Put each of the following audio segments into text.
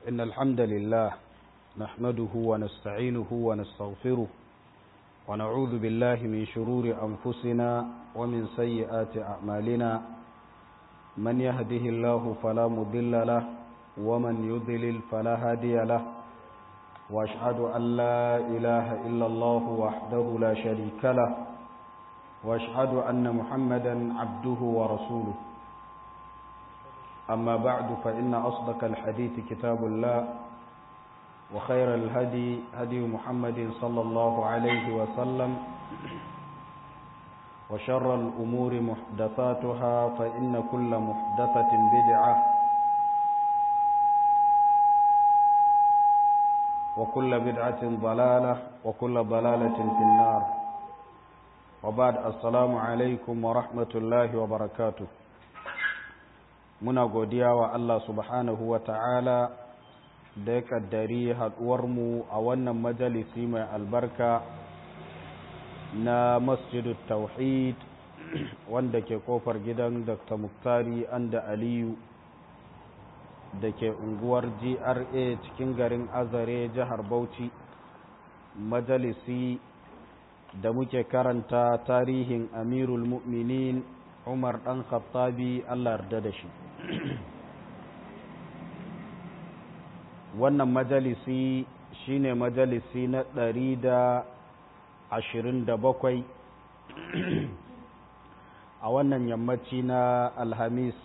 إن الحمد لله نحمده ونستعينه ونستغفره ونعوذ بالله من شرور أنفسنا ومن سيئات أعمالنا من يهده الله فلا مضل له ومن يضلل فلا هادي له وأشهد أن لا إله إلا الله وحده لا شريك له وأشهد أن محمدا عبده ورسوله أما بعد فإن أصدق الحديث كتاب الله وخير الهدي هدي محمد صلى الله عليه وسلم وشر الأمور محدثاتها فإن كل محدثة بدعة وكل بدعة ضلالة وكل ضلالة في النار وبعد السلام عليكم ورحمة الله وبركاته muna godiya wa Allah subhanahu wa ta'ala da ya kaddari haɗuwarmu a wannan majalisi mai albarka na masjidu tauhid wanda ke kofar gidan dr muktari anda aliyu da ke unguwar gra cikin garin azare jihar bauchi majalisi da muke karanta tarihin amirul mu'minin umar ɗan khattabi allah yarda da shi wannan majalisi shine majalisi na ɗari da ashirin da bakwai a wannan yammaci na alhamis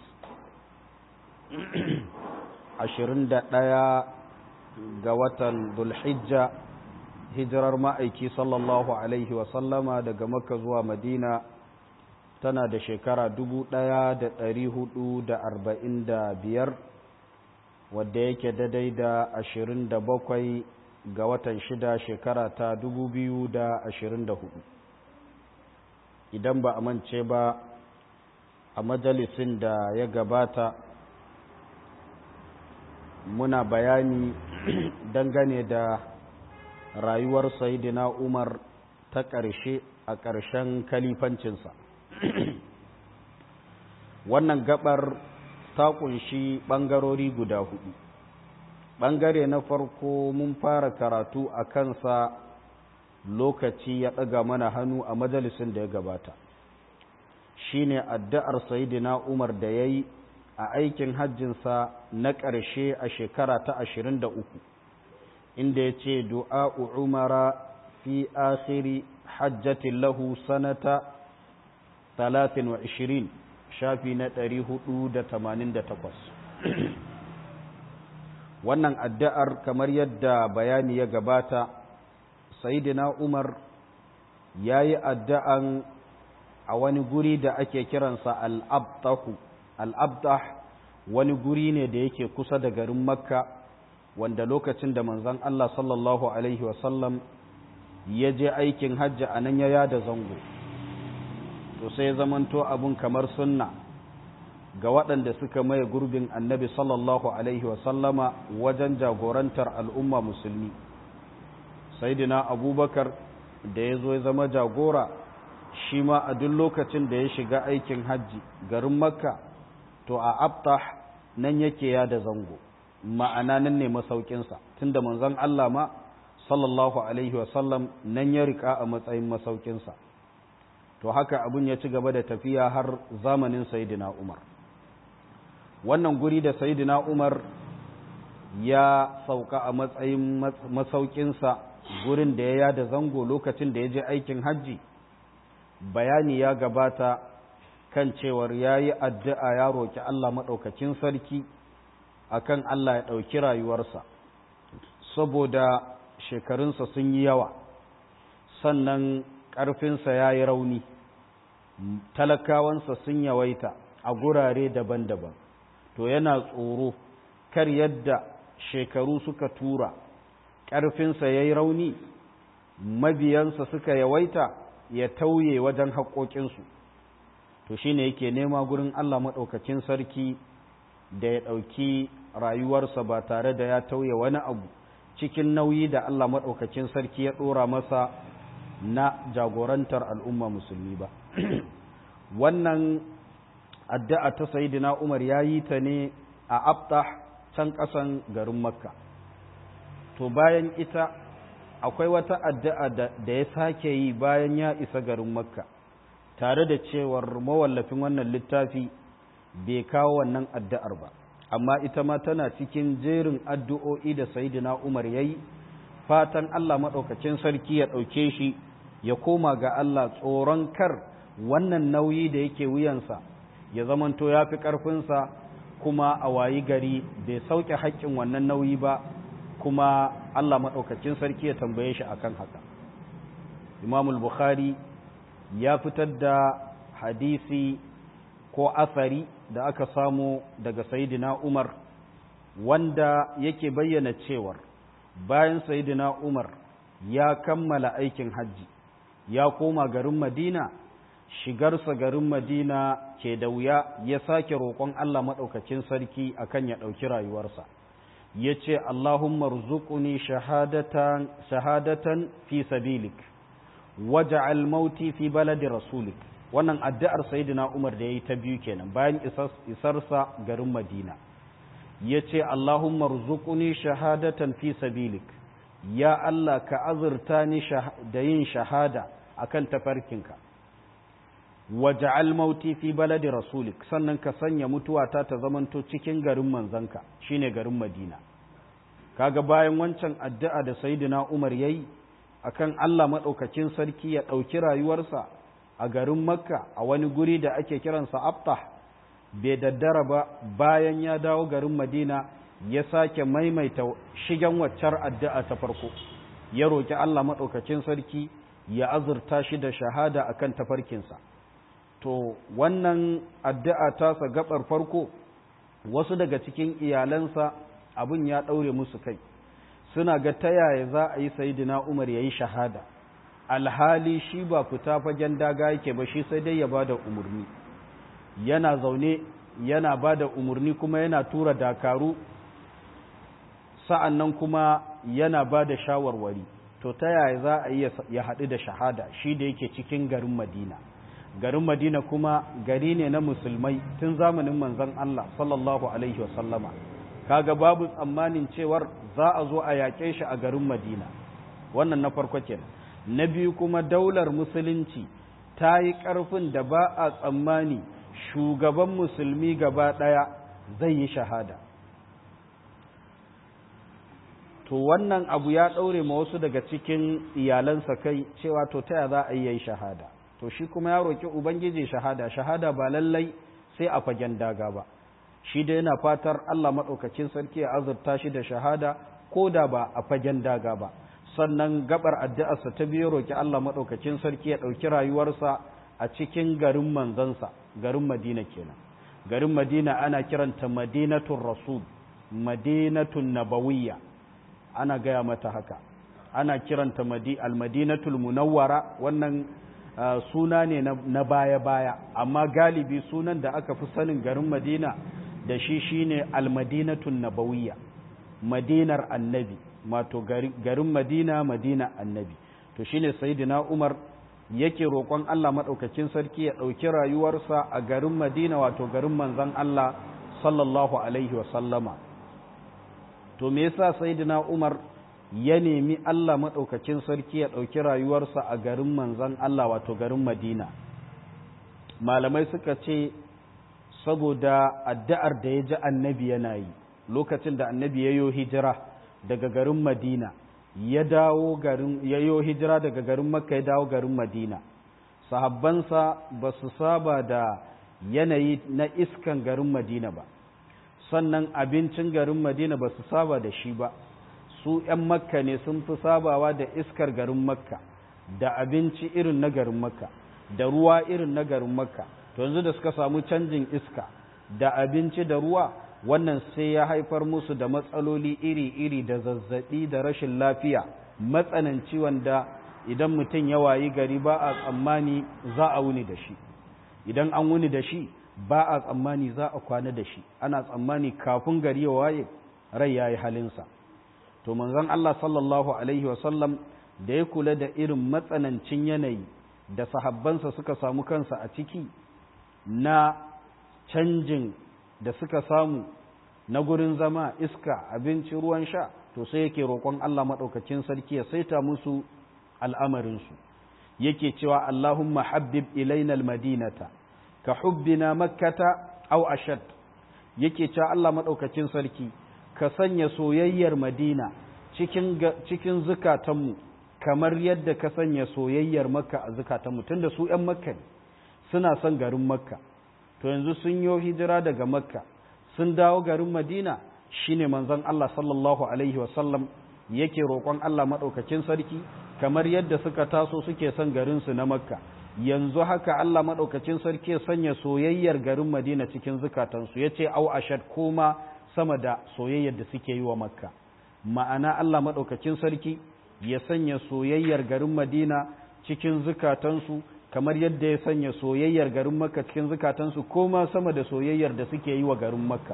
ashirin da ɗaya ga watan dulhijja hijirar ma'aiki sallallahu alaihi wasallama daga makka zuwa madina tana da shekara dubu ɗaya da ɗari hudu da arba'in da biyar wadda yake daidai da ashirin da bakwai ga watan shida shekara ta dubu biyu da ashirin da hudu idan ba a mance ba a majalisin da ya gabata muna bayani dangane da rayuwar sayidina umar ta ƙarshe a ƙarshen kalifancinsa wannan gabar ta kunshi ɓangarori guda hudu ɓangare na farko mun fara karatu a kansa lokaci ya ɗaga mana hannu a majalisin da ya gabata shine addu'ar sayidina umar da ya yi a aikin hajjinsa na ƙarshe a shekara ta ashirin da uku inda ya ce du'a'u umara fi akhiri hajjatin lahu sanata talatin wa ishirin shafi na ɗari hudu da tamanin da takwas wannan addu'ar kamar yadda bayani ya gabata sayidina umar ya yi addu'an a wani guri da ake kiransa al'abtahu al'abtah wani guri ne da yake kusa da garin makka wanda lokacin da manzon Allah sallallahu Alaihi wasallam ya je aikin hajji a nan ya yada zango to sai zamanto abun kamar sunna ga waɗanda suka maye gurbin annabi sallallahu alaihi wasallama wajen jagorantar al'umma musulmi saidina abubakar da ya zo ya zama jagora shi ma a duk lokacin da ya shiga aikin hajji garin makka to a abtah nan yake ya da zango ma'ana nan ne masaukinsa tunda manzon Allah ma sallallahu alaihi wasallam nan ya rika a matsayin masaukinsa to haka abin ya ci gaba da tafiya har zamanin sayidina umar wannan guri da sayidina umar ya sauka a matsayin masaukinsa gurin da ya yada zango lokacin da ya je aikin hajji bayani ya gabata kan cewar ya yi addu'a ya roƙi Allah maɗaukakin sarki akan Allah ya ɗauki rayuwarsa saboda shekarunsa sun yi yawa sannan ƙarfinsa ya yi rauni talakawansa sun yawaita a gurare daban-daban to yana tsoro kar yadda shekaru suka tura ƙarfinsa ya yi rauni mabiyansa suka yawaita ya tauye wajen haƙoƙinsu to shi ne yake nema gurin Allah maɗaukacin sarki da ya ɗauki rayuwarsa ba tare da ya tauye wani abu cikin nauyi da Allah maɗaukacin sarki ya ɗora masa na jagorantar al'umma musulmi ba wannan addu'a ta sayidina Umar ya yi ta ne a abtah can ƙasan garin makka to bayan ita akwai wata addu'a da ya sake yi bayan ya isa garin makka tare da cewar mawallafin wannan littafi bai kawo wannan addu'ar ba amma ita ma tana cikin jerin addu'o'i da sayidina umar ya yi fatan allah maɗaukacin sarki ya ɗauke shi ya koma ga allah tsoron kar wannan nauyi da yake wuyansa ya zamanto ya fi ƙarfinsa kuma a wayi gari bai sauke haƙƙin wannan nauyi ba kuma Allah maɗaukacin sarki ya tambaye shi akan haka imamul bukhari ya fitar da hadisi ko asari da aka samu daga sayidina umar wanda yake bayyana cewar bayan sayidina umar ya kammala aikin hajji ya koma garin madina shigarsa garin madina ke da wuya ya sake roƙon Allah maɗaukacin sarki akan ya ɗauki rayuwarsa ya ce Allahumma rzuquni shahadatan shahadatan fi sabilik waj'al mauti fi baladi rasulik wannan addu'ar sayyidina Umar da yayi ta biyu kenan bayan isarsa garin Madina yace Allahumma rzuquni shahadatan fi sabilik ya Allah ka azurta ni da yin shahada akan tafarkinka waj'al mauti fi baladi rasulik sannan ka sanya mutuwata ta zamanto cikin garin manzanka shine garin Madina kaga bayan wancan addu'a da sayyidina Umar yayi akan Allah madaukakin sarki ya dauki rayuwarsa a garin Makka a wani guri da ake kiransa Abtah bai daddara ba bayan ya dawo garin Madina ya sake maimaita shigen waccar addu'a ta farko ya roki Allah madaukakin sarki ya azurta shi da shahada akan tafarkinsa to wannan addu'a tasa gabar farko wasu daga cikin iyalansa abin ya ɗaure musu kai suna ga ta yaya za a yi sayidina umar ya yi shahada alhali shi ba fita fagen daga yake ba shi sai dai ya ba da umarni yana zaune yana ba da umarni kuma yana tura dakaru sa'an nan kuma yana ba da shawarwari to ta yaya za a yi ya haɗu da shahada shi da yake cikin garin madina garin madina kuma gari ne na musulmai tun zamanin manzon Allah sallallahu alaihi wasallama kaga babu tsammanin cewar za a zo a yaƙe shi a garin madina wannan na farko kenan na biyu kuma daular musulunci ta yi ƙarfin da ba a tsammani shugaban musulmi gaba ɗaya zai yi shahada to wannan abu ya ɗaure ma wasu daga cikin iyalansa kai cewa to ta za a yi shahada to shi kuma ya roƙi ubangiji shahada shahada ba lallai sai a fagen daga ba shi da yana fatar Allah maɗaukacin sarki ya azurta shi da shahada ko da ba a fagen daga ba sannan gabar addu'arsa ta biyu roƙi Allah maɗaukacin sarki ya ɗauki rayuwarsa a cikin garin manzansa garin Madina kenan garin Madina ana kiranta Madinatul Rasul Madinatun Nabawiyya ana gaya mata haka ana kiranta al-Madinatul Munawwara wannan Uh, suna ne na baya-baya amma galibi sunan da aka fi sanin garin madina da shi shine almadinatun nabawiyya madinar annabi mato garin madina madina annabi to shine sayyidina umar yake roƙon Allah maɗaukakin sarki ya ɗauki rayuwarsa a garin madina wato garin manzon Allah sallallahu alaihi wasallama to me yasa sayyidina umar ya nemi Allah maɗaukacin sarki ya ɗauki rayuwarsa a garin manzan Allah wato garin Madina. Malamai suka ce, saboda addu'ar da ya ji annabi yana yi, lokacin da annabi ya yo hijira daga garin Madina, ya dawo garin, ya yo hijira daga garin Makka ya dawo garin Madina. Sahabbansa ba su saba da yanayi na iskan garin Madina ba, sannan abincin garin Madina ba su saba da shi ba. su ‘yan makka ne sun fi sabawa da iskar garin makka da abinci irin na garin makka da ruwa irin na garin makka to yanzu da suka samu canjin iska da abinci da ruwa wannan sai ya haifar musu da matsaloli iri-iri da zazzaɓi da rashin lafiya matsananci wanda idan mutum ya wayi gari ba a tsammani za a wuni da shi idan an wuni da shi ba a tsammani za a kwana da shi ana tsammani kafin gari ya waye rai ya yi halinsa to manzon Allah sallallahu alaihi wasallam da ya kula da irin matsanancin yanayi da sahabbansa suka samu kansa a ciki na canjin da suka samu na gurin zama iska abinci ruwan sha to sai yake roƙon Allah maɗaukacin sarki ya saita musu al'amarinsu yake cewa Allahumma habbib ilaina almadinata ka hubbina makkata aw ashad yake cewa Allah maɗaukacin sarki ka sanya soyayyar madina cikin cikin zukatanmu kamar yadda ka sanya soyayyar makka a zukatanmu tunda su ‘yan makka ne suna son garin makka to yanzu sun yi hijira daga makka sun dawo garin madina shine manzon Allah sallallahu alaihi wasallam yake roƙon Allah maɗaukacin sarki kamar yadda suka taso suke son garinsu na makka yanzu haka Allah maɗaukacin sarki ya sanya soyayyar garin madina cikin zukatansu ya ce au ashad koma sama da soyayyar da suke yi wa makka ma'ana Allah maɗaukacin sarki ya sanya soyayyar garin madina cikin zukatansu kamar yadda ya sanya soyayyar garin makka cikin zukatansu koma sama da soyayyar da suke yi wa garin makka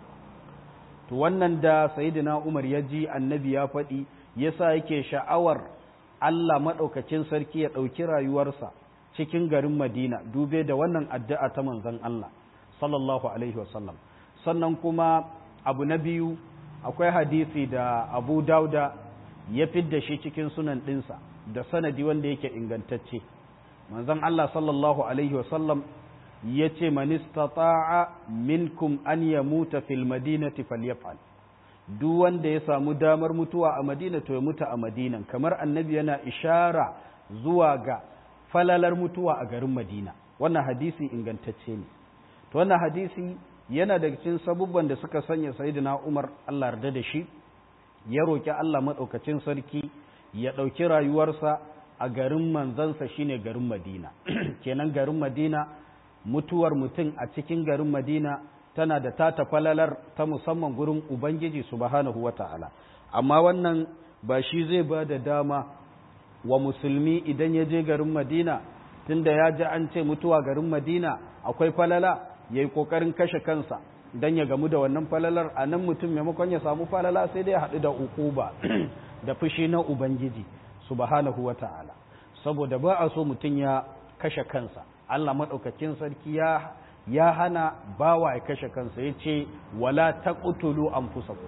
to wannan da sayyidina umar ya ji annabi ya faɗi yasa yake sha'awar Allah maɗaukacin sarki ya ɗauki rayuwarsa cikin garin madina dube da wannan addu'a ta manzon Allah sallallahu alaihi wasallam sannan kuma abu na biyu akwai hadisi da abu dauda ya fidda shi cikin sunan ɗinsa da sanadi wanda yake ingantacce manzon Allah sallallahu alaihi wasallam ya ce manistata'a minkum an ya muta fil madinati falyaf'al duk wanda ya samu damar mutuwa a madina to ya mutu a madinan kamar annabi yana ishara zuwa ga falalar mutuwa a garin madina wannan hadisi ingantacce ne to wannan hadisi yana daga cikin sabubban da suka sanya sayyidina Umar Allah yarda da shi ya roki Allah madaukakin sarki ya dauki rayuwarsa a garin manzansa shine garin Madina kenan garin Madina mutuwar mutum a cikin garin Madina tana da tata falalar ta musamman gurin Ubangiji subhanahu wata'ala amma wannan ba shi zai ba da dama wa musulmi idan ya je garin Madina tunda ya ji an ce mutuwa garin Madina akwai falala ya yi ƙoƙarin kashe kansa don ya gamu da wannan falalar a nan mutum maimakon ya samu falala sai dai haɗu da ukuba da fushi na Ubangiji subhanahu wa ta'ala saboda ba a so mutum ya kashe kansa Allah maɗaukakin sarki ya ya hana bawa ya kashe kansa ya ce wala taqtulu anfusakum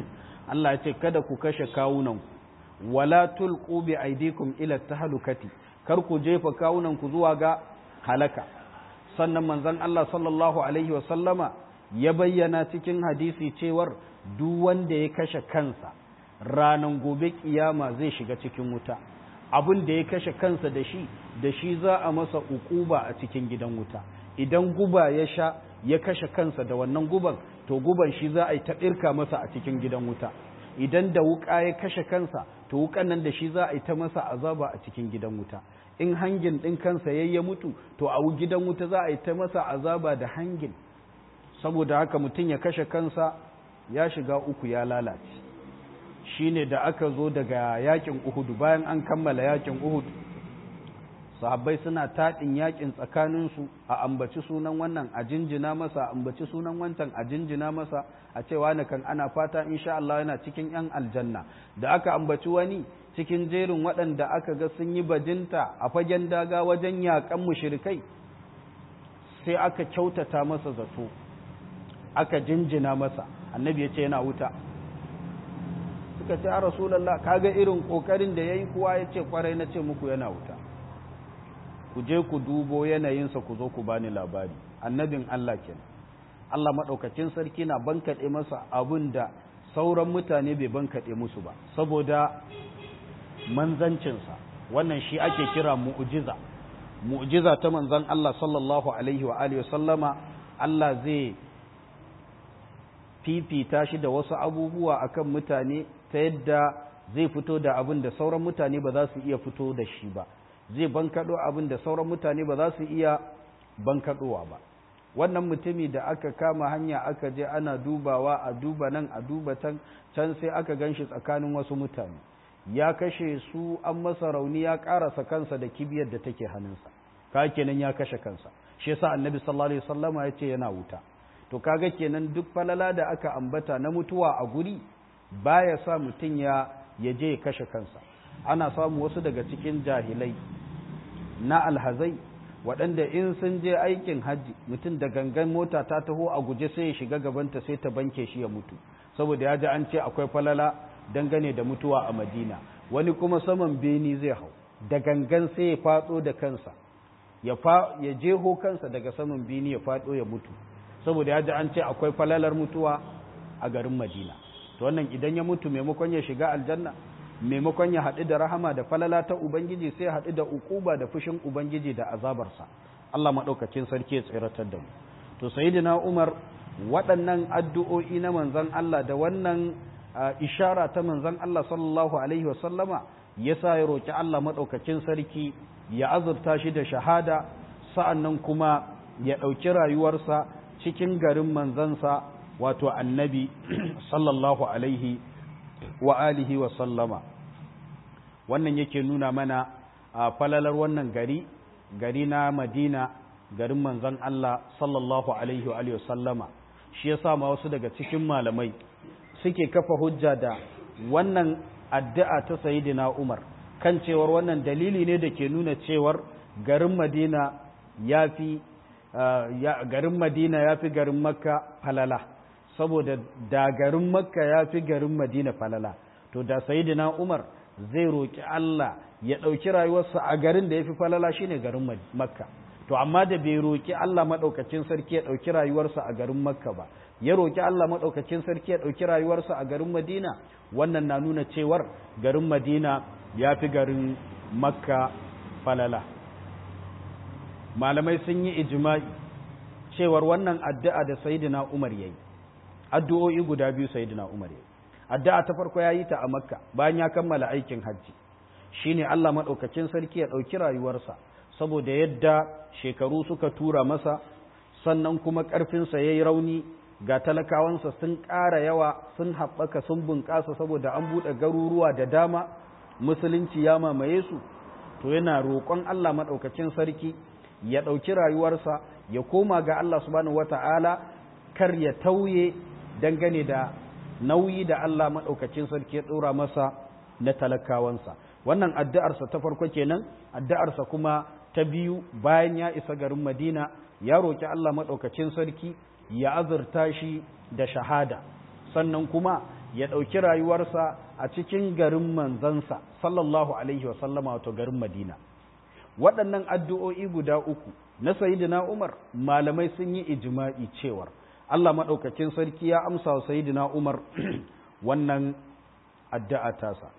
Allah ya ce kada ku kashe kawunanku wala tulqu bi aydikum ila tahlukati kar ku jefa kawunanku zuwa ga halaka sannan manzon Allah sallallahu alaihi wa sallama ya bayyana cikin hadisi cewar duk wanda ya kashe kansa ranan gobe kiyama zai shiga cikin wuta abin da ya kashe kansa da shi da shi za a masa ukuba a cikin gidan wuta idan guba ya sha ya kashe kansa da wannan guban to guban shi za a yi ta ɗirka masa a cikin gidan wuta idan da wuka ya kashe kansa to wukan nan da shi za a yi ta masa azaba a cikin gidan wuta in hangin ɗin kansa ya ya mutu to a gidan wuta za a yi ta masa azaba da hangin saboda haka mutum ya kashe kansa ya shiga uku ya lalace shine da aka zo daga yakin uhudu bayan an kammala yakin uhudu sahabbai suna taɗin yakin tsakaninsu a ambaci sunan wannan a jinjina masa a ambaci sunan wancan a jinjina masa a cewa na kan ana fata insha Allah yana cikin yan aljanna da aka ambaci wani cikin jerin waɗanda aka ga sun yi bajinta a fagen daga wajen yakan mushrikai sai aka kyautata masa zato aka jinjina masa annabi ya ce yana wuta suka ce a rasulallah kaga irin kokarin da yayi kuwa ya ce kwarai na ce muku yana wuta ku je ku dubo yanayinsa ku zo ku bani labari annabin Allah kenan Allah maɗaukacin sarki na bankaɗe masa abin da sauran mutane bai bankaɗe musu ba saboda manzancinsa wannan shi ake kira mu'jiza mu'jiza ta manzan Allah sallallahu alaihi wa alihi sallama Allah zai fifita shi da wasu abubuwa akan mutane ta yadda zai fito da abin da sauran mutane ba za su iya fito da shi ba zai bankaɗo abin da sauran mutane ba za su iya bankaɗowa ba wannan mutumi da aka kama hanya aka je ana dubawa a duba nan a duba can can sai aka gan shi tsakanin wasu mutane ya kashe su an masa rauni ya ƙarasa kansa da kibiyar da take hannunsa ka kenan ya kashe kansa shi yasa annabi sallallahu alaihi wasallama ya ce yana wuta to kaga kenan duk falala da aka ambata na mutuwa a guri baya sa mutum ya ya je ya kashe kansa ana samu wasu daga cikin jahilai na alhazai waɗanda in sun je aikin hajji mutum da gangan mota ta taho a guje sai ya shiga gabanta sai ta banke shi ya mutu saboda ya ji an ce akwai falala dangane da mutuwa a madina wani kuma saman beni zai hau da gangan sai ya faɗo da kansa ya jeho kansa daga saman beni ya faɗo ya mutu saboda ya ji an ce akwai falalar mutuwa a garin madina to wannan idan ya mutu maimakon ya shiga aljanna maimakon ya haɗu da rahama da falala ta ubangiji sai haɗu da ukuba da fushin ubangiji da azabarsa Allah maɗaukacin sarki ya tsiratar da mu to sayyidina Umar waɗannan addu'o'i na manzon Allah da wannan ishara ta manzon Allah sallallahu alaihi wasallama yasa ya roki Allah maɗaukacin sarki ya azurta shi da shahada sa'annan kuma ya ɗauki rayuwarsa cikin garin manzansa wato annabi sallallahu alaihi wa alihi wa sallama wannan yake nuna mana a falalar wannan gari gari na madina garin manzan Allah sallallahu alaihi wa sallama shi ya ma wasu daga cikin malamai suke kafa hujja da wannan addu'a ta sayidina umar kan cewar wannan dalili ne da ke nuna cewar garin madina ya fi garin madina ya fi garin makka falala saboda da garin makka ya fi garin madina falala to da sayidina umar zai roƙi Allah ya ɗauki rayuwarsa a garin da ya fi falala shine garin makka to amma da bai roƙi Allah maɗaukacin sarki ya ɗauki rayuwarsa a garin makka ba ya roƙi Allah maɗaukacin sarki ya ɗauki rayuwarsa a garin madina wannan na nuna cewar garin madina ya fi garin makka falala malamai sun yi ijma'i cewar wannan addu'a da sayidina umar ya yi addu'o'i guda biyu sayidina umar ya yi addu'a ta farko ya yi ta a makka bayan ya kammala aikin hajji shine Allah maɗaukacin sarki ya ɗauki rayuwarsa saboda yadda shekaru suka tura masa sannan kuma ƙarfinsa ya yi rauni ga talakawansa sun ƙara yawa sun haɓaka sun bunƙasa saboda an buɗe garuruwa da dama musulunci ya mamaye su to yana roƙon Allah maɗaukacin sarki ya ɗauki rayuwarsa ya koma ga Allah subhanahu wata'ala kar ya tauye dangane da nauyi da Allah maɗaukacin sarki ya ɗora masa na talakawansa wannan addu'arsa ta farko kenan addu'arsa kuma ta biyu bayan ya isa garin Madina ya roƙi Allah maɗaukacin sarki ya azurta shi da shahada sannan kuma ya ɗauki rayuwarsa a cikin garin manzansa sallallahu alaihi wasallama wato garin Madina waɗannan addu'o'i guda uku na sayidina Umar malamai sun yi ijima'i cewar Allah maɗaukacin sarki ya amsa wa sayidina Umar wannan addu'a tasa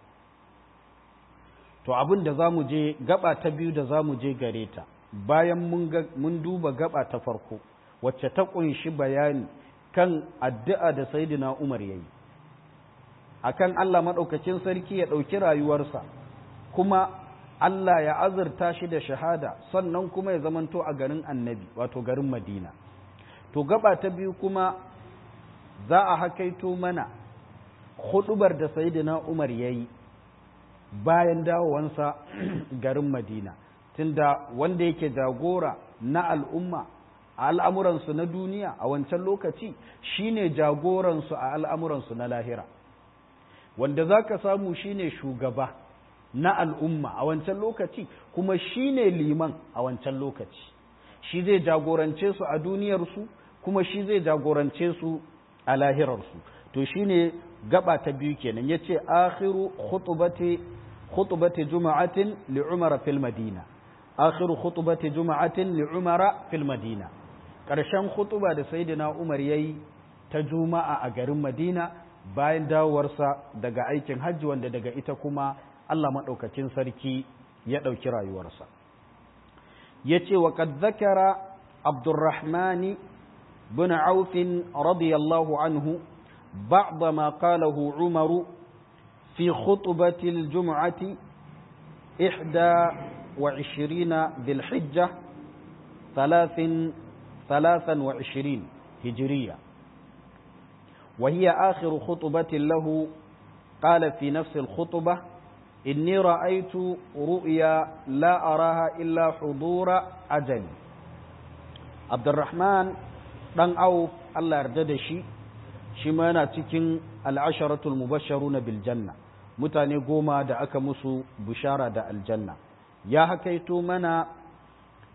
to abin da za mu je gaba ta biyu da za mu je gare ta bayan mun duba gaba ta farko wacce ta ƙunshi bayani kan addu'a da sayidina Umar ya yi akan Allah maɗaukacin sarki ya ɗauki rayuwarsa kuma Allah ya azurta shi da shahada sannan kuma ya zamanto a garin annabi wato garin madina to gaba ta biyu kuma za a hakaito mana hudubar da sayidina umar ya yi bayan dawowansa garin madina tunda wanda yake jagora na al'umma a al'amuransu na duniya a wancan lokaci shine jagoransu a al'amuransu na lahira wanda za ka samu shine shugaba na al'umma a wancan lokaci kuma shi ne liman a wancan lokaci shi zai jagorance su a duniyarsu kuma shi zai jagorance su a lahirarsu to shi ne gaba ta biyu kenan ya ce akhiru khutubati juma'atin li'umara fil madina akhiru khutubati juma'atin li'umara fil madina ƙarshen khutuba da sayyidina umar yayi ta juma'a a garin madina bayan dawowarsa daga aikin hajji wanda daga ita kuma Allah maɗaukacin sarki ya ɗauki rayuwarsa. Ya ce wa ƙad zakara Abdurrahmani bin Aufin radiyallahu anhu بعض ما قاله عمر في خطبة الجمعة إحدى وعشرين ذي الحجة ثلاث ثلاثا وعشرين هجرية وهي آخر خطبة له قال في نفس الخطبة إني رأيت رؤيا لا أراها إلا حضور أجل عبد الرحمن دان أو الله يرجد شي shi ma yana cikin al'asharatul mubasharuna bil janna mutane goma da aka musu bishara da aljanna ya hakaito mana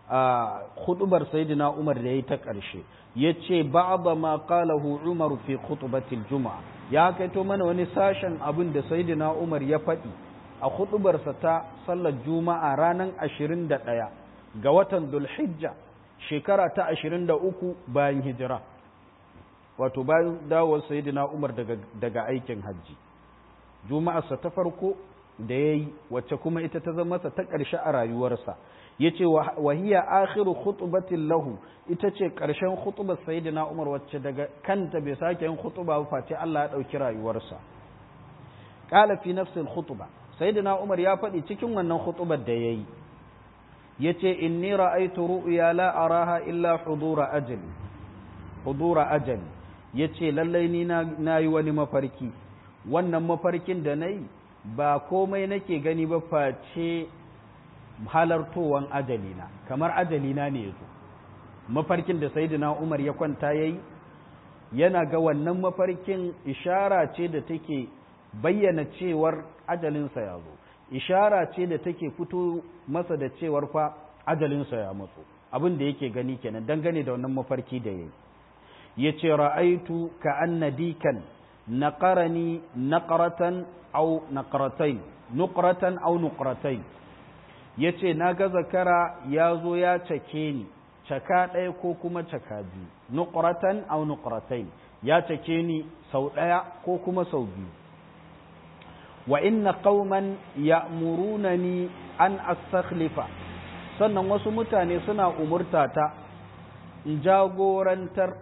a khutubar sayyidina Umar da yayi ta ƙarshe yace ba'da ma qalahu Umar fi khutbatil juma'a ya kaito mana wani sashen abin da sayyidina Umar ya faɗi a khutubarsa ta sallar juma'a ranar 21 ga watan Dhulhijja shekara ta 23 bayan hijira wato bayan dawowar sayyidina Umar daga daga aikin hajji juma'arsa ta farko da yayi wacce kuma ita ta zama ta ƙarshe a rayuwarsa yace wa hiya akhiru khutbatin lahu ita ce ƙarshen khutbar sayyidina Umar wacce daga kanta bai sake yin khutba ba face Allah ya dauki rayuwarsa qala fi nafsi al-khutba sayyidina Umar ya faɗi cikin wannan khutbar da yayi yace inni ra'aytu ru'ya la araha illa hudura ajali hudura ajali yace lallai ni na yi wani mafarki wannan mafarkin da nayi ba komai nake gani ba face halartowan ajalina kamar ajalina ne yazo mafarkin da sayyidina Umar ya kwanta yayi yana ga wannan mafarkin ishara ce da take bayyana cewar ajalinsa ya zo ishara ce da take fito masa da cewar fa ajalinsa ya matso abin da yake gani kenan dangane da wannan mafarki da yayi yace ra'aitu ka anna dikan naqarani naqratan aw naqratayn nuqratan aw nuqratayn yace naga zakara yazo ya cake ni caka ɗaya ko kuma caka biyu nuqratan aw nuqratayn ya cake ni sau ɗaya ko kuma sau biyu wa inna qauman ya'murunani an astakhlifa sannan wasu mutane suna umurtata in jagorantar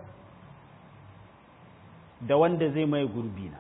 da wanda zai mai gurbina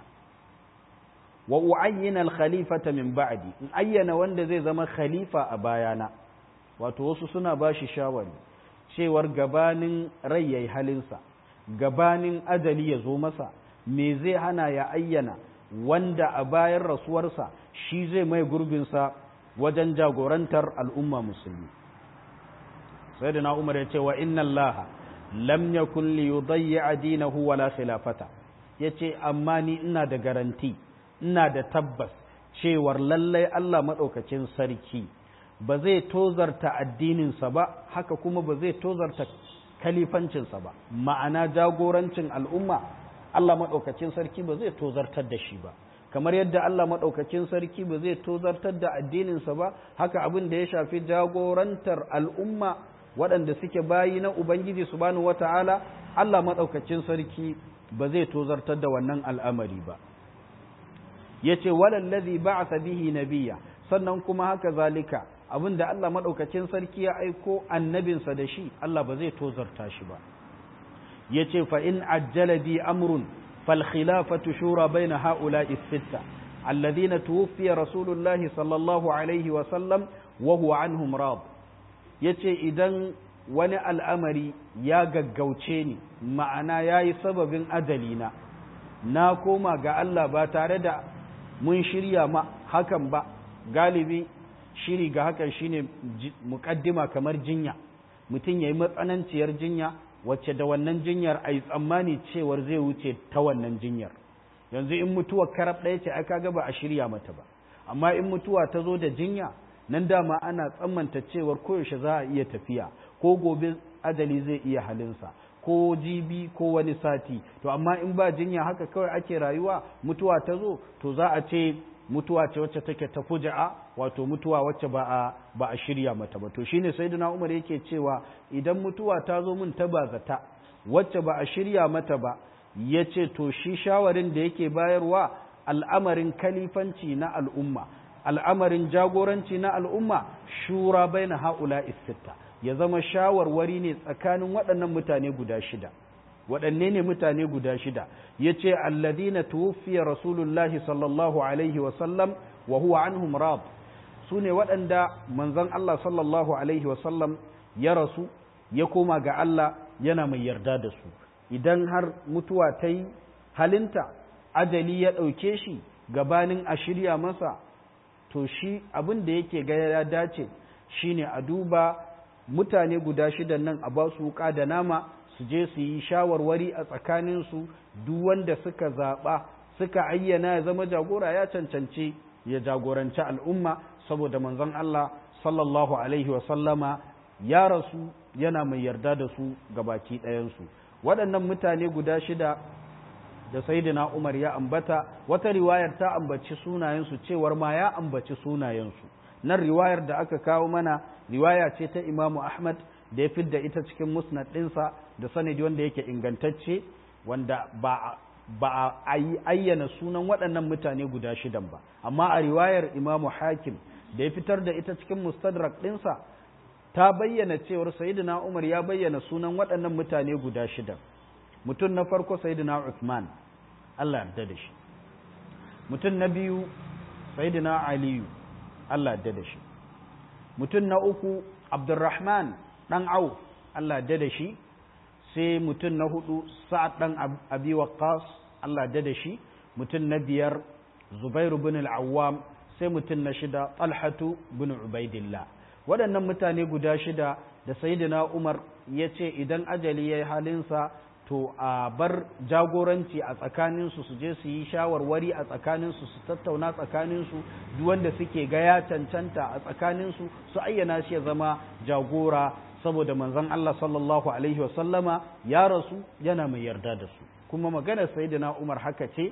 wa u'ayyina al-khalifata min ba'di in ayyana wanda zai zama khalifa a bayana wato wasu suna bashi shawari cewar gabanin rai yayi halinsa gabanin ajali ya zo masa me zai hana ya ayyana wanda a bayan rasuwarsa shi zai mai gurbinsa wajen jagorantar al'umma musulmi sai da na umar ya ce wa inna Allah lam yakun li yudayya dinahu wala khilafata yace amma ni ina da garanti ina da tabbas cewar lallai Allah madaukakin sarki ba zai tozarta addininsa ba haka kuma ba zai tozarta kalifancinsa ba ma'ana jagorancin al'umma Allah maɗaukacin sarki ba zai tozartar da shi ba kamar yadda Allah maɗaukacin sarki ba zai tozartar da addininsa ba haka abin da ya shafi jagorantar al'umma waɗanda suke bayi na Ubangiji subhanahu wata'ala Allah maɗaukacin sarki ba zai tozartar da wannan al'amari ba yace walallazi ba'atha bihi nabiyya sannan kuma haka zalika abin da Allah maɗaukacin sarki ya aiko annabinsa da shi Allah ba zai tozarta shi ba ya ce fa'in ajjala bi amrun falkhilafatu shura bai na ha'ula isitta alladhina tuwfiya rasulullahi sallallahu alaihi wasallam wa huwa anhum rad ya ce idan wani al'amari ya gaggauce ni ma'ana ya yi sababin ajalina na koma ga Allah ba tare da mun shirya ma hakan ba galibi shiri ga hakan shine muƙaddima kamar jinya mutum ya yi matsananciyar jinya wacce da wannan jinyar a yi tsammani cewar zai wuce ta wannan jinyar yanzu in mutuwa karab ɗaya ce aka ga ba a shirya mata ba amma in mutuwa ta zo da jinya nan dama ana tsammanta cewar koyaushe za a iya tafiya ko gobe ajali zai iya halinsa ko jibi ko wani sati to amma in ba jinya haka kawai ake rayuwa mutuwa ta zo to za a ce mutuwa ce wacce take ta fuja'a wato mutuwa wacce ba a ba a shirya mata ba to shine sayyidina Umar yake cewa idan mutuwa ta zo mun ta bazata wacce ba a shirya mata ba yace to shi shawarin da yake bayarwa al'amarin kalifanci na al'umma al'amarin jagoranci na al'umma shura baina haula sitta ya zama shawarwari ne tsakanin waɗannan mutane guda shida waɗanne ne mutane guda shida ya ce alladina tuwfiya rasulullahi sallallahu alaihi wasallam wa huwa anhum rad su ne waɗanda manzon Allah sallallahu alaihi wasallam ya rasu ya koma ga Allah yana mai yarda da su idan har mutuwa ta yi halinta ajali ya ɗauke shi gabanin a shirya masa to shi abin da yake ga ya dace shine a duba mutane guda shidan nan a ba su wuka da nama su je su yi shawarwari a tsakaninsu duk wanda suka zaɓa suka ayyana ya zama jagora ya cancanci ya jagoranci al'umma saboda manzon Allah sallallahu alaihi wasallama ya rasu yana mai yarda da su gabaki ɗayansu waɗannan mutane guda shida da sayyidina Umar ya ambata wata riwayar ta ambaci sunayensu cewar ma ya ambaci sunayensu nan riwayar da aka kawo mana riwaya ce ta Imamu Ahmad da ya fidda ita cikin musnad ɗinsa da sanadi wanda yake ingantacce wanda ba ba a yi ayyana sunan waɗannan mutane guda shidan ba amma a riwayar Imamu Hakim da ya fitar da ita cikin mustadrak ɗinsa ta bayyana cewar sayyidina Umar ya bayyana sunan waɗannan mutane guda shidan mutum na farko sayyidina Uthman Allah yarda da shi mutum na biyu sayyidina Aliyu Allah yarda da shi mutum na uku Abdurrahman dan Auf Allah yarda da shi sai mutum na hudu Sa'ad dan Abi Waqqas Allah yarda da shi mutum na biyar Zubairu bin al-Awwam sai mutum na shida Talhatu bin Ubaidillah waɗannan mutane guda shida da sayyidina Umar ya ce idan ajali ya yi halinsa to a bar jagoranci a tsakaninsu su je su yi shawarwari a tsakaninsu su tattauna tsakaninsu duk wanda suke ga ya cancanta a tsakaninsu su ayyana shi ya zama jagora saboda manzon Allah sallallahu alaihi wasallama ya rasu yana mai yarda da su kuma maganar sayyidina Umar haka ce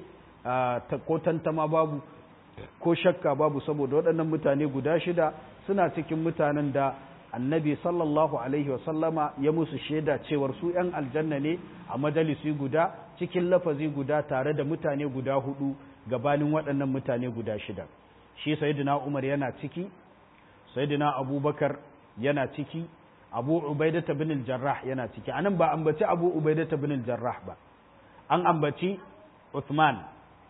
ko tantama babu ko shakka babu saboda waɗannan mutane guda shida suna cikin mutanen da annabi sallallahu alaihi wasallama ya musu shaida cewar su ‘yan aljanna ne a majalisi guda cikin lafazi guda tare da mutane guda hudu gabanin waɗannan mutane guda shida shi sayyidina umar yana ciki sayyidina abubakar yana ciki abu ubaidata bin jarrah yana ciki anan ba ambaci abu ubaidata bin jarrah ba an ambaci uthman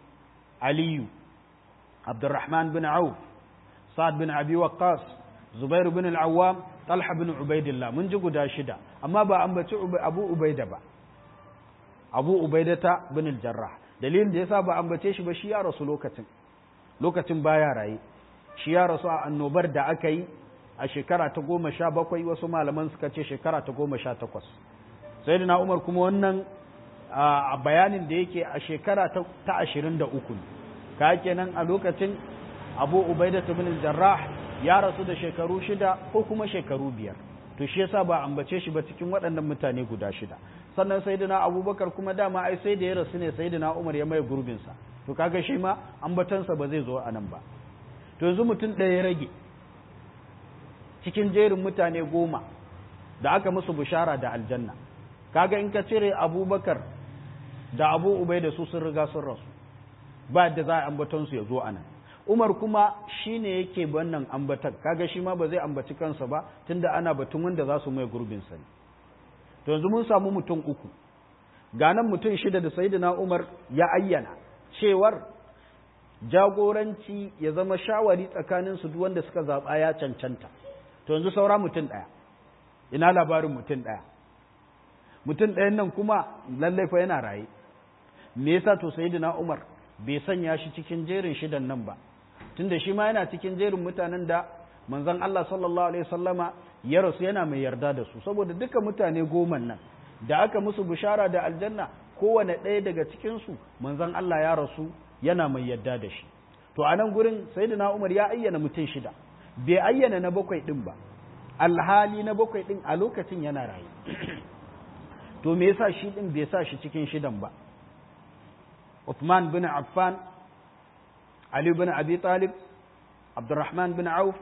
aliyu abdurrahman bin auf sa'ad bin abi waqqas zubair bin al-awwam talha bin ubaidillah mun ji guda shida amma ba ambaci abu ubaida ba abu ubaidata bin al-jarrah dalilin da yasa ba ambace shi ba shi ya rasu lokacin lokacin baya raye shi ya rasu a annobar da aka yi a shekara ta goma sha bakwai wasu malaman suka ce shekara ta goma sha takwas sayyidina umar kuma wannan a bayanin da yake a shekara ta ashirin da uku ka kenan a lokacin abu ubaidata bin al-jarrah ya rasu da shekaru shida ko kuma shekaru biyar to shi yasa ba ambace shi ba cikin waɗannan mutane guda shida sannan sayyidina abubakar kuma dama ai sai da ya rasu ne sayyidina umar ya mai gurbin sa to kaga shi ma ambatansa ba zai zo a nan ba to yanzu mutum ɗaya ya rage cikin jerin mutane goma da aka musu bishara da aljanna kaga in ka cire abubakar da abu ubai da su sun riga sun rasu ba da za a ambatonsu ya zo a nan Umar kuma shi ne yake wannan ambatan kaga shi ma ba zai ambaci kansa ba tunda ana batun wanda za su mai gurbin sani to yanzu mun samu mutum uku ganan mutum shida da sayyidina Umar ya ayyana cewar jagoranci ya zama shawari tsakanin su duk wanda suka zaba ya cancanta to yanzu saura mutum daya ina labarin mutum daya mutum ɗayan nan kuma lallai fa yana raye me yasa to sayyidina Umar bai sanya shi cikin jerin shidan nan ba tunda shi ma yana cikin jerin mutanen da manzon Allah sallallahu alaihi wasallama ya rasu yana mai yarda da su saboda duka mutane goman nan da aka musu bishara da aljanna kowane ɗaya daga cikin su manzon Allah ya rasu yana mai yarda da shi to a nan gurin sayyidina Umar ya ayyana mutum shida bai ayyana na bakwai din ba alhali na bakwai din a lokacin yana raye to me yasa shi din bai sa shi cikin shidan ba Uthman bin Affan Ali bin Abi Talib Abdurrahman bin Auf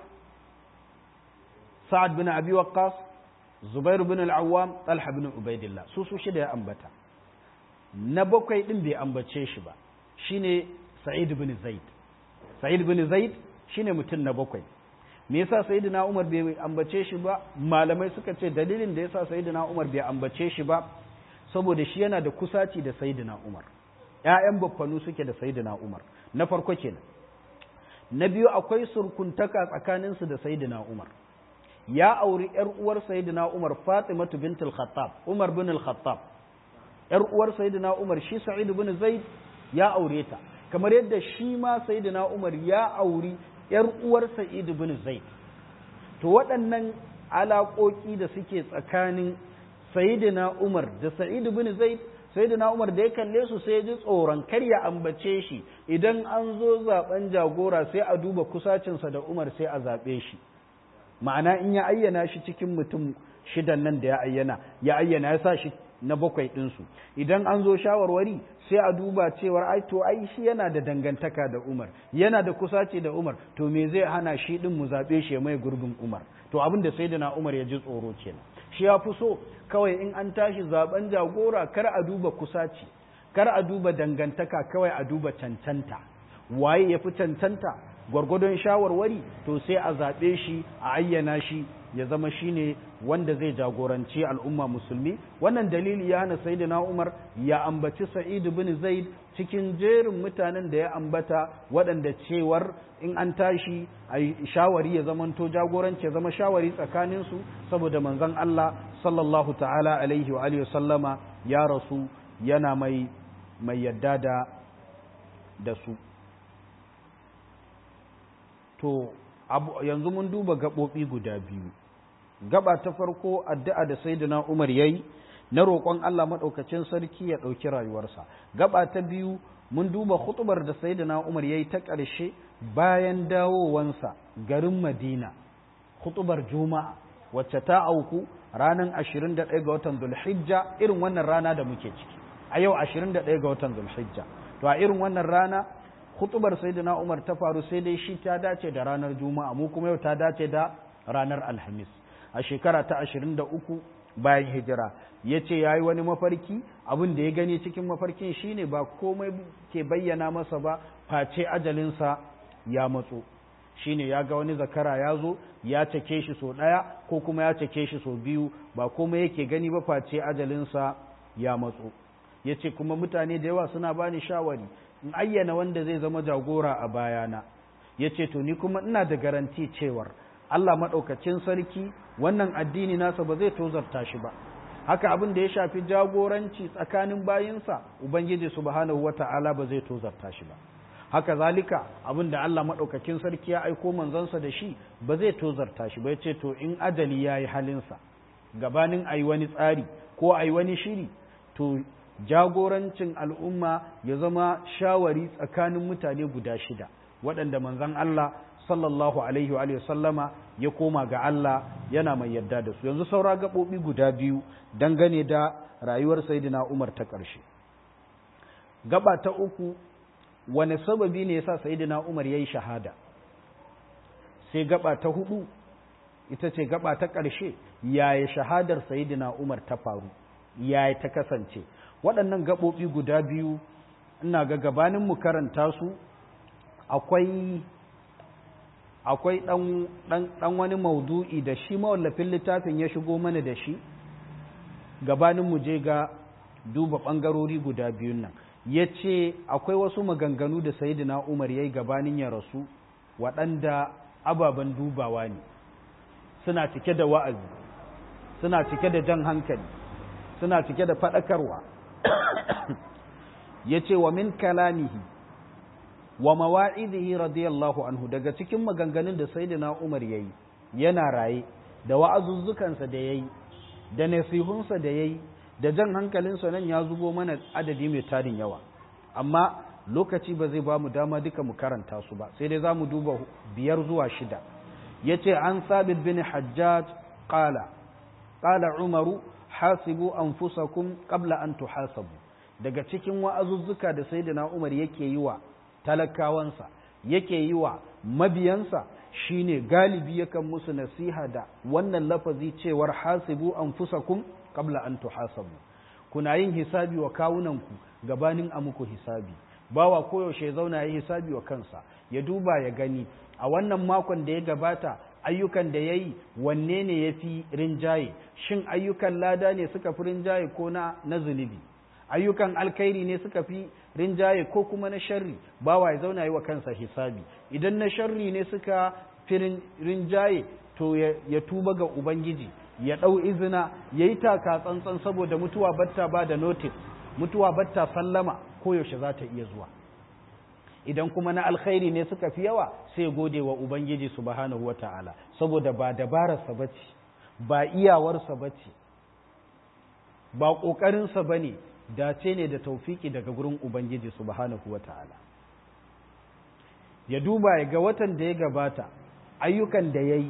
Sa'ad bin Abi Waqqas Zubair bin Al-Awwam Talha bin Ubaidillah su su shida ya ambata na bakwai din bai ambace shi ba shine Sa'id bin Zaid Sa'id bin Zaid shine mutum na bakwai me yasa Sayyidina Umar bai ambace shi ba malamai suka ce dalilin da yasa Sayyidina Umar bai ambace shi ba saboda shi yana da kusaci da Sayyidina Umar ‘ya'yan baffanu suke da Sayyidina Umar, na farko kenan. Na biyu akwai surkuntaka tsakaninsu da Sayyidina Umar. Ya auri ‘yar uwar Sayyidina Umar Fatimatu bintul Khattab, Umar bin al-Khattab. ‘Yar uwar Sayyidina Umar shi Sa'id bin Zaid ya aure ta, kamar yadda shi ma Sayyidina Umar ya auri ‘yar uwar Sa'id bin Zaid. To waɗannan alaƙoƙi da suke tsakanin Sayyidina Umar da Sa'id bin Zaid sai da umar da ya kalle su sai ya ji tsoron kar ya ambace shi idan an zo zaben jagora sai a duba kusacinsa da umar sai a zaɓe shi ma'ana in ya ayyana shi cikin mutum shidan nan da ya ayyana ya ayyana ya sa shi na bakwai ɗinsu idan an zo shawarwari sai a duba cewar ai to ai shi yana da dangantaka da Umar yana da kusaci da Umar to me zai hana shi din mu zabe shi mai gurbin Umar to abin da sayyidina Umar ya ji tsoro kenan shi ya fi so kawai in an tashi zaben jagora kar a duba kusaci kar a duba dangantaka kawai a duba cancanta waye ya fi cancanta gwargwadon shawarwari to sai a zaɓe shi a ayyana shi ya zama shine wanda zai jagoranci al'umma musulmi wannan dalili ya hana sayyidina Umar ya ambaci Sa'id bin Zaid cikin jerin mutanen da ya ambata waɗanda cewar in an tashi a shawari ya zamanto jagoranci ya zama shawari tsakanin su saboda manzon Allah sallallahu ta'ala alaihi wa alihi sallama ya rasu yana mai mai yadda da da su to yanzu mun duba gaɓoɓi guda biyu gaba ta farko addu'a da sayyidina Umar yayi na roƙon Allah maɗaukacin sarki ya ɗauki rayuwarsa gaba ta biyu mun duba hutubar da sayyidina Umar yayi ta ƙarshe bayan dawowansa garin Madina hutubar Juma'a wacce ta auku ranar 21 ga watan Zulhijja irin wannan rana da muke ciki a yau 21 ga watan Zulhijja to a irin wannan rana hutubar sayyidina Umar ta faru sai dai shi ta dace da ranar Juma'a mu kuma yau ta dace da ranar Alhamis a shekara ta 23 bayan hijira yace yayi wani mafarki abin da ya gani cikin mafarkin shine ba komai ke bayyana masa ba face ajalinsa ya matso shine ya ga wani zakara ya zo ya cake shi so ɗaya ko kuma ya cake shi so biyu ba komai yake gani ba face ajalinsa ya matso yace kuma mutane da yawa suna bani shawari in ayyana wanda zai zama jagora a bayana ya ce to ni kuma ina da garanti cewar Allah maɗaukacin sarki wannan addini nasa ba zai tozarta shi ba haka abin da ya shafi jagoranci tsakanin bayinsa ubangiji subhanahu wata'ala ba zai tozarta shi ba haka zalika abin da Allah maɗaukakin sarki ya aiko manzansa da shi ba zai tozarta shi ba ya ce to in ajali ya yi halinsa gabanin a yi wani tsari ko a yi wani shiri to jagorancin al'umma ya zama shawari tsakanin mutane guda shida waɗanda manzan Allah sallallahu alaihi wa sallama ya koma ga Allah yana mai yadda da su yanzu saura gaɓoɓi guda biyu dangane da rayuwar Sayyidina Umar ta ƙarshe gaba ta uku wani sababi ne yasa Sayyidina Umar yayi shahada sai gaba ta hudu ita ce gaba ta ƙarshe yaya shahadar Sayyidina Umar ta faru yaya ta kasance waɗannan gaɓoɓi guda biyu ina ga gabanin mu karanta su akwai akwai ɗan wani maudu'i da shi mawallafin littafin ya shigo mana da shi gabanin mu je ga duba ɓangarori guda biyun nan ya ce akwai wasu maganganu da sayidina umar ya yi gabanin ya rasu waɗanda ababen dubawa ne suna cike da wa'azi suna cike da jan hankali suna cike da faɗakarwa ya ce wa min kalamihi wa mawa'izihi radiyallahu anhu daga cikin maganganun da sayyidina Umar yayi yana raye da wa'azuzzukansa da yayi da nasihunsa da yayi da jan hankalinsa nan ya zubo mana adadi mai tarin yawa amma lokaci ba zai ba mu dama duka mu karanta su ba sai dai za mu duba biyar zuwa shida yace an sabit bin hajjaj qala qala umaru hasibu anfusakum qabla an tuhasabu daga cikin wa'azuzzuka da sayyidina Umar yake yi wa talakawansa yake yi wa mabiyansa shine galibi yakan musu nasiha da wannan lafazi cewar hasibu anfusakum qabla an tuhasabu kuna yin hisabi wa kawunanku gabanin a muku hisabi bawa koyaushe ya zauna yi hisabi wa kansa ya duba ya gani a wannan makon da ya gabata ayyukan da ya yi wanne ne ya fi rinjaye shin ayyukan lada ne suka fi rinjaye ko na na zunubi ayyukan alkhairi ne suka fi rinjaye ko kuma na sharri bawa ya zauna yi wa kansa hisabi idan na sharri ne suka fi rinjaye to ya tuba ga ubangiji ya ɗau izina ya yi taka tsantsan saboda mutuwa batta ba da notice mutuwa batta sallama koyaushe za ta iya zuwa idan kuma na alkhairi ne suka fi yawa sai gode wa ubangiji subhanahu wata'ala saboda ba dabararsa bace ba iyawarsa bace ba ƙoƙarinsa ba ne dace ne da taufiki daga gurin ubangiji subhanahu wata'ala ya duba ya ga watan da ya gabata ayyukan da ya yi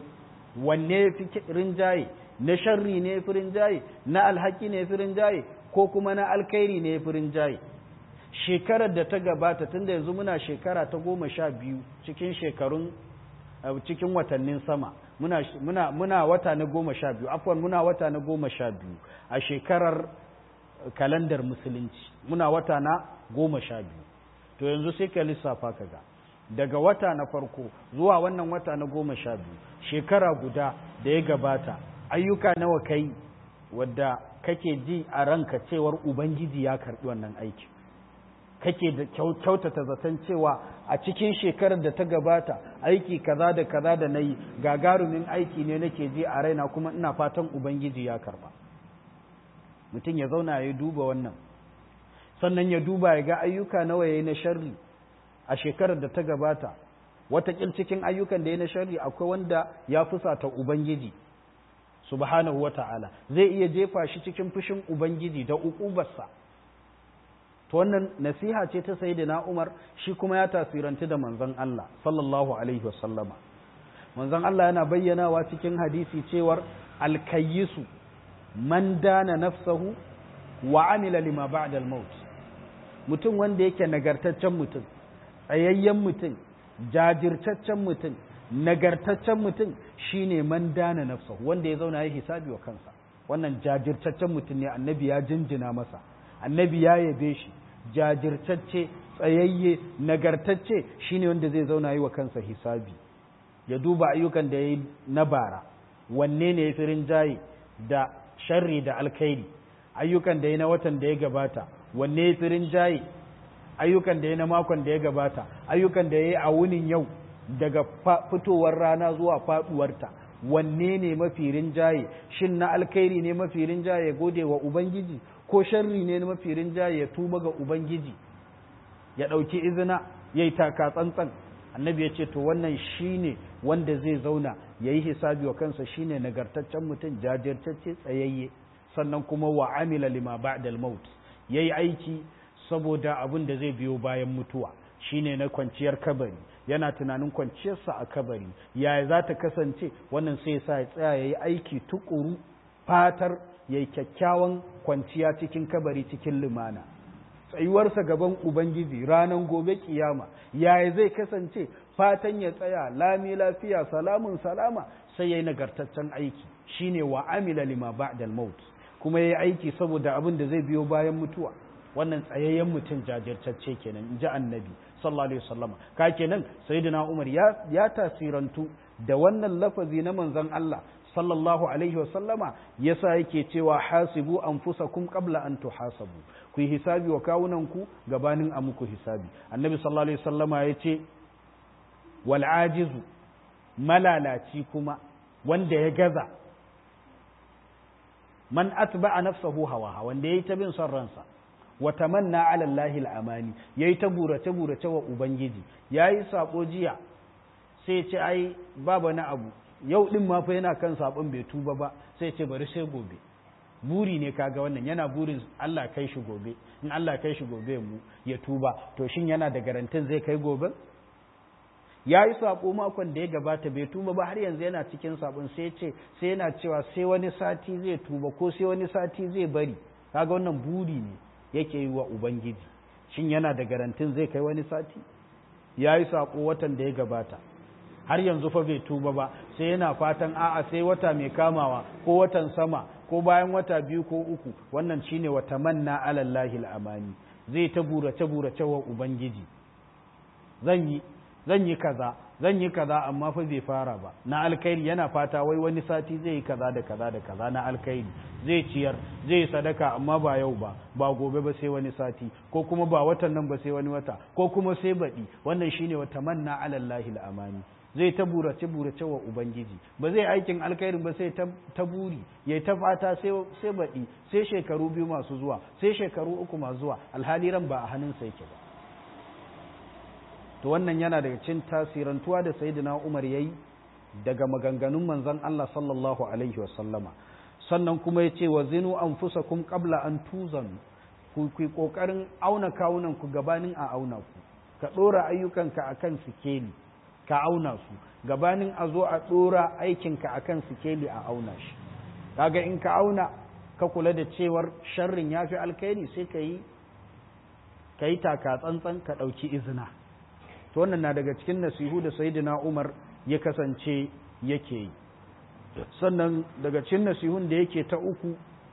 wanne ya fi rinjaye na sharri ne ya fi rinjaye na alhaki ne ya fi rinjaye ko kuma na alkhairi ne ya fi rinjaye shekarar da ta gabata tunda yanzu muna shekara ta goma sha biyu cikin shekarun cikin watannin sama muna, muna, muna wata na goma sha biyu afwan muna wata na goma sha biyu a shekarar kalandar musulunci muna wata na goma sha biyu to yanzu sai ka lissafa ka ga daga wata na farko zuwa wannan wata na goma sha biyu shekara guda da ya gabata ayyuka nawa kai wadda kake ji a ranka cewar ubangiji ya karɓi wannan aiki kake da kyautata zaton cewa a cikin shekarar da ta gabata aiki kaza da kaza da na yi gagarumin aiki ne nake ji a raina kuma ina fatan ubangiji ya karba mutum ya zauna ya duba wannan sannan ya duba ya ga ayyuka nawa ya yi na sharri a shekarar da ta gabata watakil cikin ayyukan da ya na sharri akwai wanda ya fusata ubangiji subhanahu wa ta'ala zai iya jefa shi cikin fushin ubangiji da uƙubarsa to wannan nasiha ce ta sayyidina Umar shi kuma ya tasiranci da manzon Allah sallallahu alaihi wasallama manzon Allah yana bayyanawa cikin hadisi cewar alkayyisu man dana nafsahu wa amila lima ba'da al-maut mutum wanda yake nagartaccen mutum tsayayyen mutum jajirtaccen mutum nagartaccen mutum shine man dana nafsahu wanda ya zauna ya hisabi wa kansa wannan jajirtaccen mutum ne annabi ya jinjina masa annabi ya yabe shi jajirtacce tsayayye nagartacce shine wanda zai zauna yi wa kansa hisabi ya duba ayyukan da ya yi na bara wanne ne ya fi rinjaye da sharri da alkhairi ayyukan da ya na watan da ya gabata wanne ya fi rinjaye ayyukan da ya na makon da ya gabata ayyukan da ya yi a wunin yau daga fitowar rana zuwa faduwarta wanne ne mafi rinjaye shin na alkhairi ne mafi rinjaye ya gode wa ubangiji ko sharri ne mafi rinjaye ya tuba ga ubangiji ya ɗauki izina ya yi taka tsantsan annabi ya ce to wannan shine wanda zai zauna ya yi hisabi wa kansa shine nagartaccen mutum jajirtacce tsayayye sannan kuma wa amila lima ba'dal maut yayi aiki saboda abin da zai biyo bayan mutuwa shine na kwanciyar kabari yana tunanin kwanciyarsa a kabari yaya za ta kasance wannan sai sa ya tsaya ya yi aiki tukuru fatar ya yi kyakkyawan kwanciya cikin kabari cikin lumana tsayuwarsa gaban ubangiji ranar gobe kiyama yaya zai kasance fatan ya tsaya lami lafiya salamun salama sai ya yi nagartaccen aiki shine wa amila lima ba'dal maut kuma ya yi aiki saboda abin da zai biyo bayan mutuwa wannan tsayayyen mutum jajirtacce kenan in ji annabi sallallahu alaihi wasallama ka kenan sayyidina umar ya ya tasirantu da wannan lafazi na manzon Allah sallallahu alaihi wasallama yasa yake cewa hasibu anfusakum qabla an tuhasabu ku yi hisabi wa kawunan ku gabanin a muku hisabi annabi sallallahu alaihi wasallama yace wal ajizu malalaci kuma wanda ya gaza man atba'a nafsahu hawa wanda yayi ta bin son ransa wa tamanna ala Allahi al-amani yayi ta burace burace wa ubangiji yayi sako jiya sai ce ai baba na abu yau din ma fa yana kan sabon bai tuba ba sai ce bari sai gobe buri ne kaga wannan yana burin Allah kai shi gobe in Allah kai shi gobe mu ya tuba to shin yana da garantin zai kai gobe ya yi saƙo makon da ya gabata bai tuba ba har yanzu yana cikin saƙon sai ce sai yana cewa sai wani sati zai tuba ko sai wani sati zai bari kaga wannan buri ne yake yi wa ubangiji shin yana da garantin zai kai wani sati ya yi saƙo watan da ya gabata har yanzu fa bai tuba ba sai yana fatan a'a sai wata mai kamawa ko watan sama ko bayan wata biyu ko uku wannan shine wa tamanna alallahi al'amani zai ta burace burace wa ubangiji zan yi zan yi kaza zan yi kaza amma fa bai fara ba na alkhairi yana fata wai wani sati zai yi kaza da kaza da kaza na alkhairi zai ciyar zai sadaka amma ba yau ba ba gobe ba sai wani sati ko kuma ba watan nan ba sai wani wata ko kuma sai baɗi wannan shine wa tamanna ala Allahi amani zai ta burace burace wa ubangiji ba zai aikin alkhairin ba sai ta buri ya ta fata sai sai baɗi sai shekaru biyu masu zuwa sai shekaru uku masu zuwa alhali ran ba a hannunsa yake ba to wannan yana daga cin tasirantuwa da sayyidina Umar yayi daga maganganun manzon Allah sallallahu alaihi wasallama sannan kuma yace wa zinu anfusakum qabla an tuzanu ku ku kokarin auna kawunan ku gabanin a auna ku ka dora ayyukanka akan sikeli ka auna su gabanin a zo a ɗora aikinka a kan sikeli a auna shi kaga in ka auna ka kula da cewar sharrin ya fi alkhairi sai ka yi ka yi taka tsantsan ka ɗauki izina to wannan na daga cikin nasihu da sayyidina umar ya kasance yake yi sannan daga cikin nasihun da yake ta uku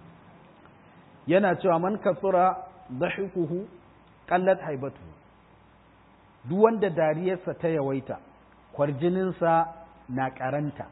yana cewa man kasura dhahikuhu qallat haibatu duk wanda dariyarsa ta yawaita kwarjininsa na karanta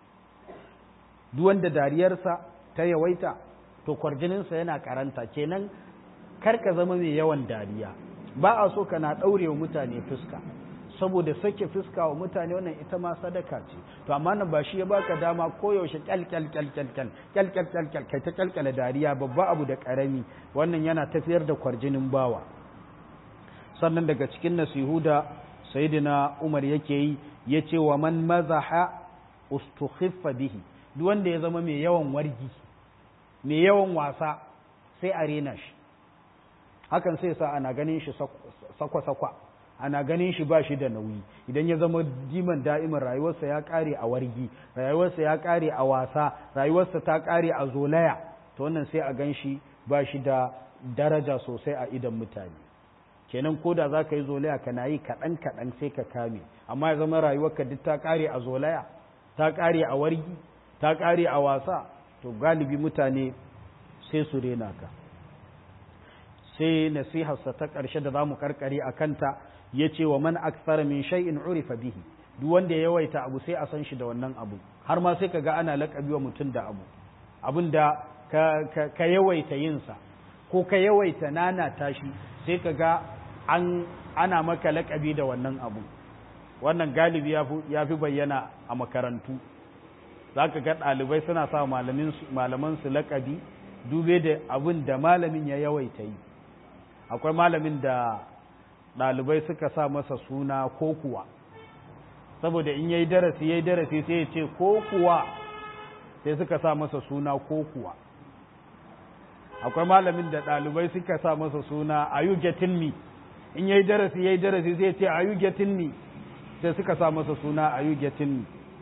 duk wanda dariyarsa ta yawaita to kwarjininsa yana karanta kenan kar ka zama mai yawan dariya ba a so kana ɗaurewa mutane fuska saboda sake fuska wa mutane wannan ita ma sadaka ce to amma nan ba shi ya baka dama koyaushe kyal kyal kyal kyal kyal kyal kyal kyal kyal kai ta kyalkyala dariya babba abu da karami wannan yana tafiyar da kwarjinin bawa sannan daga cikin nasihu da sayyidina Umar yake yi yace wa man mazaha ustukhiffa bihi duk wanda ya zama mai yawan wargi mai yawan wasa sai a rena shi hakan sai sa ana ganin shi sakwa-sakwa ana ganin shi ba shi da nauyi idan ya zama diman da'imin rayuwarsa ya kare a wargi rayuwarsa ya kare a wasa rayuwarsa ta kare a zolaya to wannan sai a gan shi ba shi da daraja sosai a idan mutane kenan ko da za ka yi zolaya kana yi kaɗan kaɗan sai ka kame amma ya zama rayuwarka duk ta kare a zolaya ta kare a wargi ta kare a wasa to galibi mutane sai su rena ka sai nasiharsa ta ƙarshe da za mu karkare a kanta ya ce wa man aksara min shay'in urifa bihi duk wanda ya yawaita abu sai a san shi da wannan abu har ma sai ka ga ana laƙabi wa mutum da abu abin da ka, ka, yawaita yinsa ko ka yawaita nana tashi sai ka ga an ana maka laƙabi da wannan abu wannan galibi ya fi bayyana a makarantu za ka ga ɗalibai suna sa malaman su laƙabi dube da abin da malamin ya yawaita yi akwai malamin da ɗalibai suka sa masa suna ko kuwa saboda in yayi darasi yayi darasi sai ya ce ko kuwa sai suka sa masa suna ko kuwa akwai malamin da ɗalibai suka sa masa suna are you getting me in yayi darasi yayi darasi sai ya ce are you getting me sai suka sa masa suna are you getting me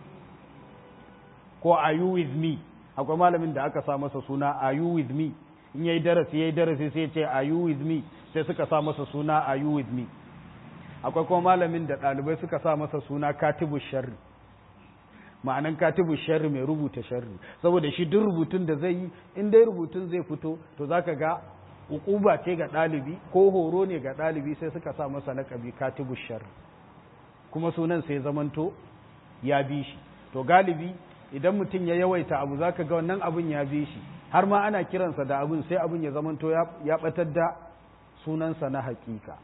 ko are you with me akwai malamin da aka sa masa suna are you with me in yayi darasi yayi darasi sai ce are you with me sai suka sa masa suna are you with me akwai kuma malamin da ɗalibai suka sa masa suna katibu sharri ma'anan katibu sharri mai rubuta sharri saboda shi duk rubutun da zai yi in dai rubutun zai fito to zaka ga ukuba ce ga ɗalibi ko horo ne ga ɗalibi sai suka sa masa laƙabi katibu sharri kuma sunan sai zamanto ya bi shi to galibi idan mutum ya yawaita abu zaka ga wannan abun ya bi shi har ma ana kiransa da abun sai abun ya zamanto ya batar da sunansa na hakika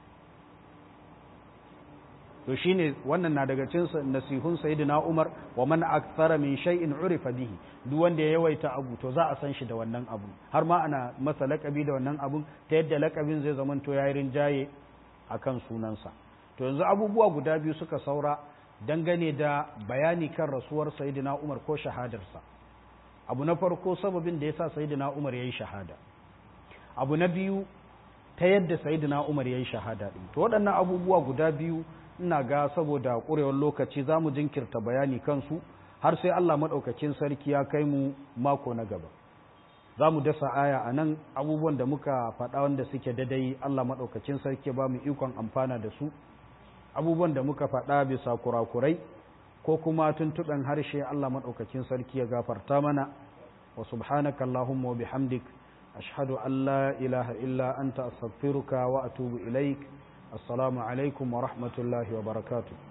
to shine wannan na daga cikin nasihun sayyidina Umar wa man akthara min shay'in urifa bihi duk wanda ya yawaita abu to za a san shi da wannan abu har ma ana masa lakabi da wannan abun ta yadda lakabin zai zamanto yayi rinjaye akan sunansa to yanzu abubuwa guda biyu suka saura dangane da bayani kan rasuwar sayyidina Umar ko shahadarsa abu na farko sababin da yasa sayyidina Umar yayi shahada abu na biyu ta yadda sayyidina Umar yayi shahada din to waɗannan abubuwa guda biyu ina ga saboda ƙurewar lokaci za mu jinkirta bayani kansu har sai Allah maɗaukakin sarki ya kai mu mako na gaba za mu dasa aya a nan abubuwan da muka faɗa wanda suke dadai Allah maɗaukakin sarki ba mu ikon amfana da su abubuwan da muka faɗa bisa kurakurai ko kuma tuntuɓen harshe Allah maɗaukakin sarki ya gafarta mana wa subhanaka Allahumma wa bihamdik ashhadu an la ilaha illa anta astaghfiruka wa atubu ilaik السلام عليكم ورحمة الله وبركاته